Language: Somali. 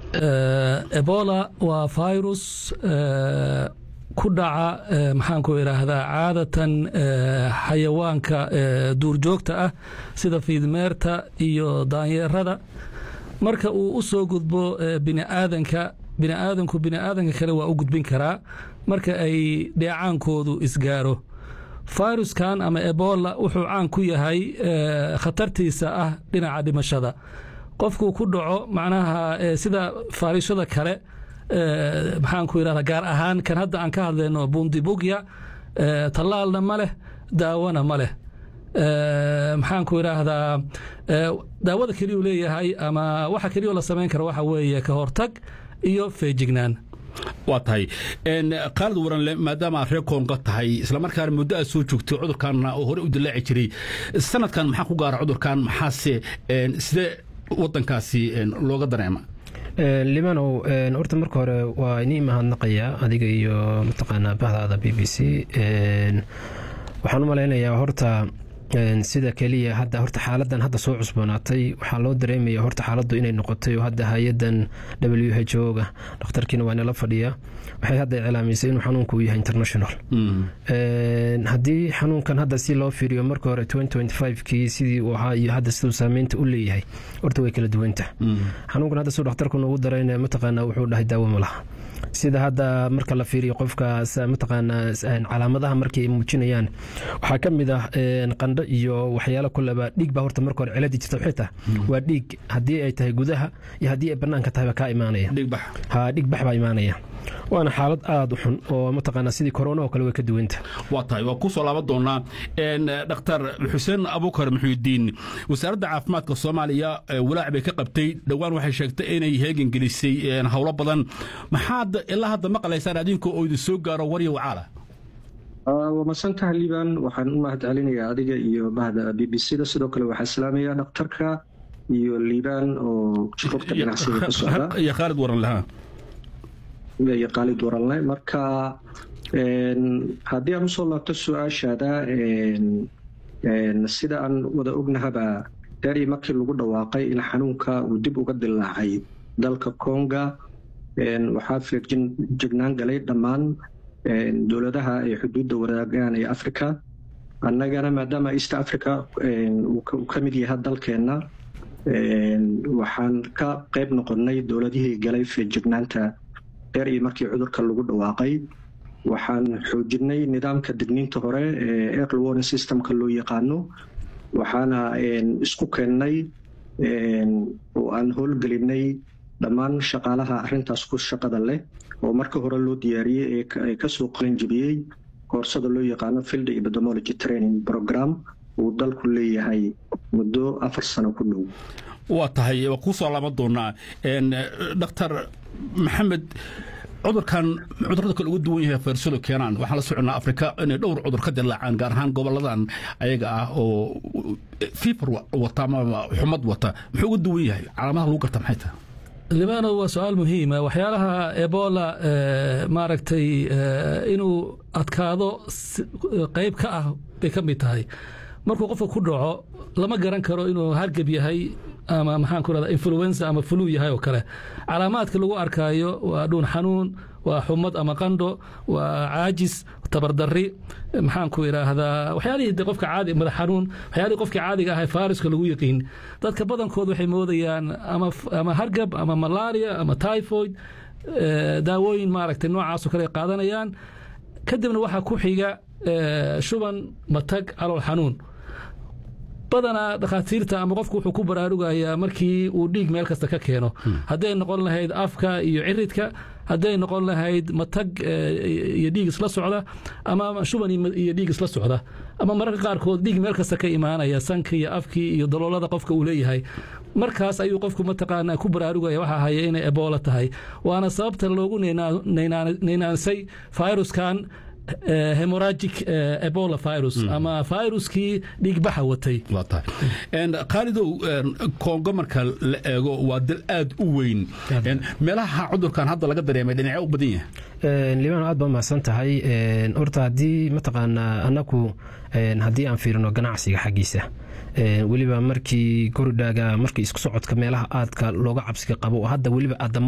ebola waa virus ku dhaca maxaanku idhaahdaa caadatan xayawaanka duurjoogta ah sida fiidmeerta iyo daanyeerada marka uu u soo gudbo biniaadanka biniaadanku biniaadanka kale waa u gudbin karaa marka ay dheecaankoodu isgaaro fayruskan ama ebola wuxuu caan ku yahay khatartiisa ah dhinaca dhimashada qofkuu ku dhaco macnaha sida faarishada kale maxaanku idhahda gaar ahaan kan hadda aan ka hadlayno bundibugya tallaalna ma leh daawona ma leh maxaanku idhaahdaa daawada keliyuu leeyahay ama waxa keliyoo la samayn kara waxa weeye ka hortag iyo feejignaan waa tahay khaalid waranle maadaama aad reer koonga tahay islamarkaana muddo aad soo joogtay cudurkaanna oo hore u dilaaci jiray sanadkan maxaa ku gaara cudurkan maxaase sidee wadankaasi looga dareema limanow horta marka hore waa inii mahadnaqayaa adiga iyo mataqaanaa bahdaada b b c waxaan u malaynayaa horta sida keliya hadda horta xaaladan hadda soo cusboonaatay waxaa loo dareemaya horta xaaladdu inay noqotay oo hadda hay-adan w h o ga dhakhtarkiina waa nala fadhiya waxay hadda iclaamisay inuu xanuunku uu yahay international haddii xanuunkan hadda si loo fiiriyo marka hore kii sidii uu ahaa iyo hadda siduu saameynta u leeyahay horta way kala duwanta xanuunkan hadda siduu dhakhtarku noogu darayna mataqaana wuxuu dhahay daawo ma laha sida hadda marka la fiiriyo qofka mataqaanaa calaamadaha markay muujinayaan waxaa ka mid ah qandho iyo waxyaalo kuleba dhiig baa horta marka hore ciladi jirta waxay tahay waa dhiig haddii ay tahay gudaha iyo haddii ay bannaanka tahay baa kaa imaanaya ha dhiig bax baa imaanaya waana xaalad aada u xun oo mataqaanaa sidii korona oo kale way ka duwanta waa tahay waa ku soo laaban doonaa dhakhtar xuseen abuukar muxuudiin wasaaradda caafimaadka soomaaliya walaac bay ka qabtay dhowaan waxay sheegtay inay heegan gelisay howlo badan maxaad ilaa hadda maqlaysaan adinka oo idin soo gaaro warya wacaala waa masantaha liban waxaan u mahad celinayaa adiga iyo bahda b b c da sidoo kale waxaa islaamaya dhakhtarka iyo liban oo rugta ganacsiga ka socda iyo khaalid waran lahaa iyo khaalid waranle marka haddii aan usoo laabto su-aashaada sida aan wada ognahaba daari markii lagu dhawaaqay in xanuunka uu dib uga dilaacay dalka konga waxaa feegjignaan galay dhammaan dowladaha ay xuduudda wadaagaan ee africa annagana maadaama east africa uu ka mid yahay dalkeenna waxaan ka qayb noqonnay dowladihii galay feejignaanta dheer iyo markii cudurka lagu dhawaaqay waxaan xoojinay nidaamka digniinta hore ee early warning systemka loo yaqaano waxaana isku keennay oo aan howlgelinay dhammaan shaqaalaha arintaas ku shaqada leh oo marka hore loo diyaariyey ee kasoo qalinjibiyey koorsada loo yaqaano field epidemiology training program uu dalku leeyahay muddo afar sano ku dhow waa tahay waa kuu soo laaban doonaa dhakhtar maxamed cudurkan cudurada kale uga duwan yahay fayrsadu keenaan waxaan la soconnaa afrika inay dhowr cudur ka dilaacaan gaar ahaan goboladan ayaga ah oo fiifar wata ama xumad wata muxuu uga duwan yahay calaamadaha lagu garta maxay tahay libano waa su-aal muhiima waxyaalaha ebola maaragtay inuu adkaado qayb ka ah bay ka mid tahay markuu qofka ku dhaco lama garan karo inuu hargab yahay ama maxaan ku rahda influenza ama flu yahay oo kale calaamaadka lagu arkaayo waa dhuun xanuun waa xumad ama qandho waa caajis tabardari maxaan ku idhaahdaa waxyaalihii de qofka caadi madax xanuun waxyaalihii qofkii caadiga ahay faariska lagu yaqiin dadka badankood waxay moodayaan ama hargab ama malaria ama typhoid daawooyin maaragtay noocaasoo kale ay qaadanayaan kadibna waxaa ku xiga shuban matag calool xanuun badanaa dhakhaatiirta ama qofku wuxuu ku baraarugayaa markii uu dhiig meel kasta ka keeno hadday noqon lahayd afka iyo ciridka hadday noqon lahayd matag iyo dhiig isla socda ama shuban iyo dhiig isla socda ama mararka qaarkood dhiig meel kasta ka imaanaya sanka iyo afkii iyo daloolada qofka uu leeyahay markaas ayuu qofku mataqaanaa ku baraarugaya waxaa haya inay ebola tahay waana sababta loogu naynaansay viruskan hemoragic ebola virus ama viruskii dhiigbaxa watay khaalidow kongo marka la eego waa dal aad u weyn meelaha cudurkan hadda laga dareemay dhinacyo u badan yahay libaano aad baa mahadsan tahay horta haddii mataqaanaa annaku haddii aan fiirino ganacsiga xaggiisa weliba markii koridhaaga markii isku socodka meelaha aadka looga cabsiga qabo oo hadda weliba